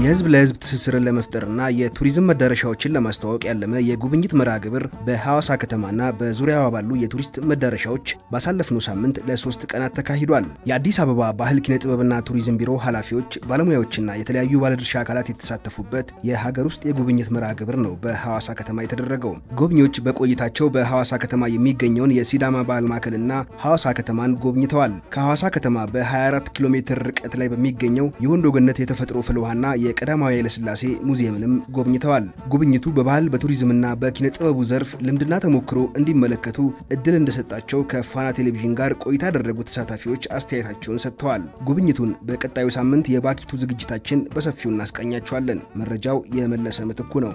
የህዝብ ለህዝብ ትስስርን ለመፍጠርና የቱሪዝም መዳረሻዎችን ለማስተዋወቅ ያለመ የጉብኝት መርሃ ግብር በሐዋሳ ከተማና በዙሪያዋ ባሉ የቱሪስት መዳረሻዎች ባሳለፍነው ሳምንት ለሶስት ቀናት ተካሂዷል። የአዲስ አበባ ባህል ኪነ ጥበብና ቱሪዝም ቢሮ ኃላፊዎች፣ ባለሙያዎችና የተለያዩ ባለድርሻ አካላት የተሳተፉበት የሀገር ውስጥ የጉብኝት መርሃ ግብር ነው በሐዋሳ ከተማ የተደረገው። ጎብኚዎች በቆይታቸው በሐዋሳ ከተማ የሚገኘውን የሲዳማ ባህል ማዕከልና ሐዋሳ ከተማን ጎብኝተዋል። ከሐዋሳ ከተማ በ24 ኪሎ ሜትር ርቀት ላይ በሚገኘው የወንዶ ገነት የተፈጥሮ ፍል ውሃና የቀዳማዊ ኃይለሥላሴ ሙዚየምንም ጎብኝተዋል። ጉብኝቱ በባህል በቱሪዝምና በኪነ ጥበቡ ዘርፍ ልምድና ተሞክሮ እንዲመለከቱ እድል እንደሰጣቸው ከፋና ቴሌቪዥን ጋር ቆይታ ያደረጉ ተሳታፊዎች አስተያየታቸውን ሰጥተዋል። ጉብኝቱን በቀጣዩ ሳምንት የባኪቱ ዝግጅታችን በሰፊው እናስቃኛቸዋለን። መረጃው የመለሰ ምትኩ ነው።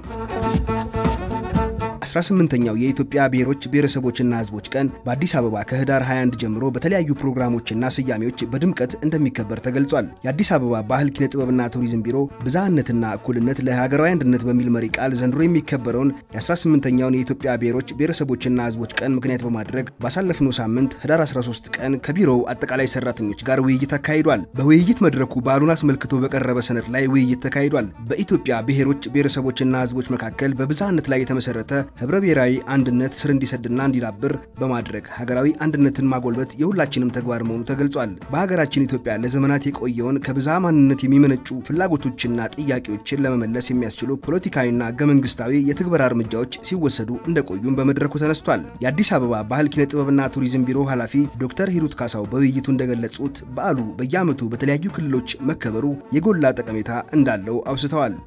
18ኛው የኢትዮጵያ ብሔሮች ብሔረሰቦችና ሕዝቦች ቀን በአዲስ አበባ ከህዳር 21 ጀምሮ በተለያዩ ፕሮግራሞችና ስያሜዎች በድምቀት እንደሚከበር ተገልጿል። የአዲስ አበባ ባህል ኪነ ጥበብና ቱሪዝም ቢሮ ብዝሃነትና እኩልነት ለሀገራዊ አንድነት በሚል መሪ ቃል ዘንድሮ የሚከበረውን የ18ኛውን የኢትዮጵያ ብሔሮች ብሔረሰቦችና ሕዝቦች ቀን ምክንያት በማድረግ ባሳለፍነው ሳምንት ህዳር 13 ቀን ከቢሮው አጠቃላይ ሰራተኞች ጋር ውይይት አካሂዷል። በውይይት መድረኩ በዓሉን አስመልክቶ በቀረበ ሰነድ ላይ ውይይት ተካሂዷል። በኢትዮጵያ ብሔሮች ብሔረሰቦችና ሕዝቦች መካከል በብዝሃነት ላይ የተመሰረተ ህብረ ብሔራዊ አንድነት ስር እንዲሰድና እንዲዳብር በማድረግ ሀገራዊ አንድነትን ማጎልበት የሁላችንም ተግባር መሆኑ ተገልጿል። በሀገራችን ኢትዮጵያ ለዘመናት የቆየውን ከብዝሃ ማንነት የሚመነጩ ፍላጎቶችና ጥያቄዎችን ለመመለስ የሚያስችሉ ፖለቲካዊና ህገ መንግስታዊ የትግበራ እርምጃዎች ሲወሰዱ እንደቆዩም በመድረኩ ተነስቷል። የአዲስ አበባ ባህል ኪነ ጥበብና ቱሪዝም ቢሮ ኃላፊ ዶክተር ሂሩት ካሳው በውይይቱ እንደገለጹት በዓሉ በየዓመቱ በተለያዩ ክልሎች መከበሩ የጎላ ጠቀሜታ እንዳለው አውስተዋል።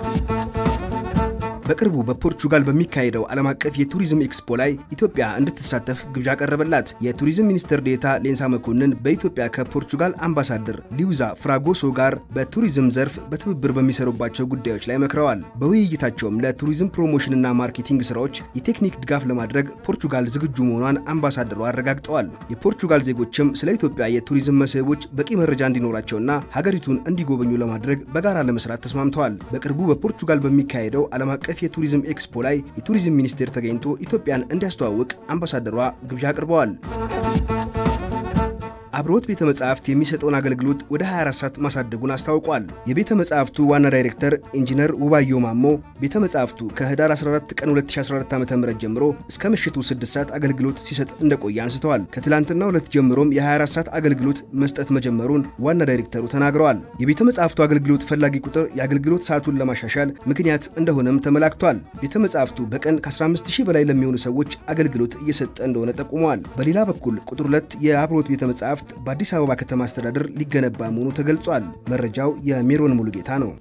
በቅርቡ በፖርቹጋል በሚካሄደው ዓለም አቀፍ የቱሪዝም ኤክስፖ ላይ ኢትዮጵያ እንድትሳተፍ ግብዣ ቀረበላት። የቱሪዝም ሚኒስትር ዴታ ሌንሳ መኮንን በኢትዮጵያ ከፖርቹጋል አምባሳደር ሊውዛ ፍራጎሶ ጋር በቱሪዝም ዘርፍ በትብብር በሚሰሩባቸው ጉዳዮች ላይ መክረዋል። በውይይታቸውም ለቱሪዝም ፕሮሞሽንና ማርኬቲንግ ስራዎች የቴክኒክ ድጋፍ ለማድረግ ፖርቹጋል ዝግጁ መሆኗን አምባሳደሩ አረጋግጠዋል። የፖርቹጋል ዜጎችም ስለ ኢትዮጵያ የቱሪዝም መስህቦች በቂ መረጃ እንዲኖራቸውና ሀገሪቱን እንዲጎበኙ ለማድረግ በጋራ ለመስራት ተስማምተዋል። በቅርቡ በፖርቹጋል በሚካሄደው ዓለም አቀፍ የቱሪዝም ኤክስፖ ላይ የቱሪዝም ሚኒስቴር ተገኝቶ ኢትዮጵያን እንዲያስተዋውቅ አምባሳደሯ ግብዣ አቅርበዋል። አብሮት ቤተ መጻሕፍት የሚሰጠውን አገልግሎት ወደ 24 ሰዓት ማሳደጉን አስታውቋል። የቤተ መጻሕፍቱ ዋና ዳይሬክተር ኢንጂነር ውባዮ ማሞ ቤተ መጻሕፍቱ ከህዳር 14 ቀን 2014 ዓ.ም ጀምሮ እስከ ምሽቱ 6 ሰዓት አገልግሎት ሲሰጥ እንደቆየ አንስተዋል። ከትላንትና ሁለት ጀምሮም የ24 ሰዓት አገልግሎት መስጠት መጀመሩን ዋና ዳይሬክተሩ ተናግረዋል። የቤተ መጻሕፍቱ አገልግሎት ፈላጊ ቁጥር የአገልግሎት ሰዓቱን ለማሻሻል ምክንያት እንደሆነም ተመላክቷል። ቤተ መጻሕፍቱ በቀን ከ15000 በላይ ለሚሆኑ ሰዎች አገልግሎት እየሰጠ እንደሆነ ጠቁመዋል። በሌላ በኩል ቁጥር ሁለት የአብሮት ቤተ መጻሕፍት በአዲስ አበባ ከተማ አስተዳደር ሊገነባ መሆኑ ተገልጿል። መረጃው የሜሮን ሙሉጌታ ነው።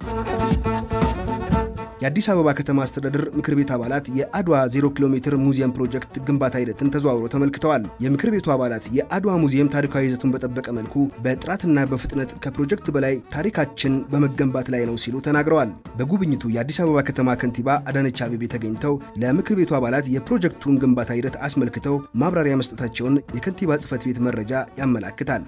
የአዲስ አበባ ከተማ አስተዳደር ምክር ቤት አባላት የአድዋ 0 ኪሎ ሜትር ሙዚየም ፕሮጀክት ግንባታ ሂደትን ተዘዋውሮ ተመልክተዋል። የምክር ቤቱ አባላት የአድዋ ሙዚየም ታሪካዊ ይዘቱን በጠበቀ መልኩ በጥራትና በፍጥነት ከፕሮጀክት በላይ ታሪካችን በመገንባት ላይ ነው ሲሉ ተናግረዋል። በጉብኝቱ የአዲስ አበባ ከተማ ከንቲባ አዳነች አቤቤ ተገኝተው ለምክር ቤቱ አባላት የፕሮጀክቱን ግንባታ ሂደት አስመልክተው ማብራሪያ መስጠታቸውን የከንቲባ ጽሕፈት ቤት መረጃ ያመላክታል።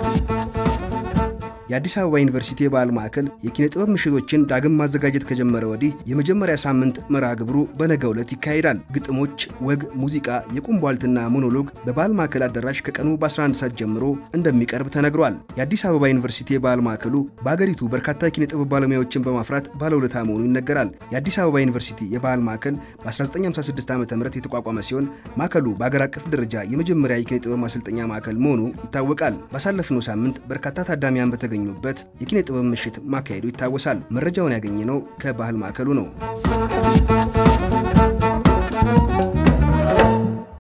የአዲስ አበባ ዩኒቨርሲቲ የባህል ማዕከል የኪነ ጥበብ ምሽቶችን ዳግም ማዘጋጀት ከጀመረ ወዲህ የመጀመሪያ ሳምንት መርሃ ግብሩ በነገው ዕለት ይካሄዳል። ግጥሞች፣ ወግ፣ ሙዚቃ፣ የቁም ቧልትና ሞኖሎግ በባህል ማዕከል አዳራሽ ከቀኑ በ11 ሰዓት ጀምሮ እንደሚቀርብ ተነግሯል። የአዲስ አበባ ዩኒቨርሲቲ የባህል ማዕከሉ በአገሪቱ በርካታ የኪነ ጥበብ ባለሙያዎችን በማፍራት ባለውለታ መሆኑ ይነገራል። የአዲስ አበባ ዩኒቨርሲቲ የባህል ማዕከል በ1956 ዓ ም የተቋቋመ ሲሆን ማዕከሉ በአገር አቀፍ ደረጃ የመጀመሪያ የኪነ ጥበብ ማሰልጠኛ ማዕከል መሆኑ ይታወቃል። ባሳለፍነው ሳምንት በርካታ ታዳሚያን በተገ በት የኪነ ጥበብ ምሽት ማካሄዱ ይታወሳል። መረጃውን ያገኘነው ከባህል ማዕከሉ ነው።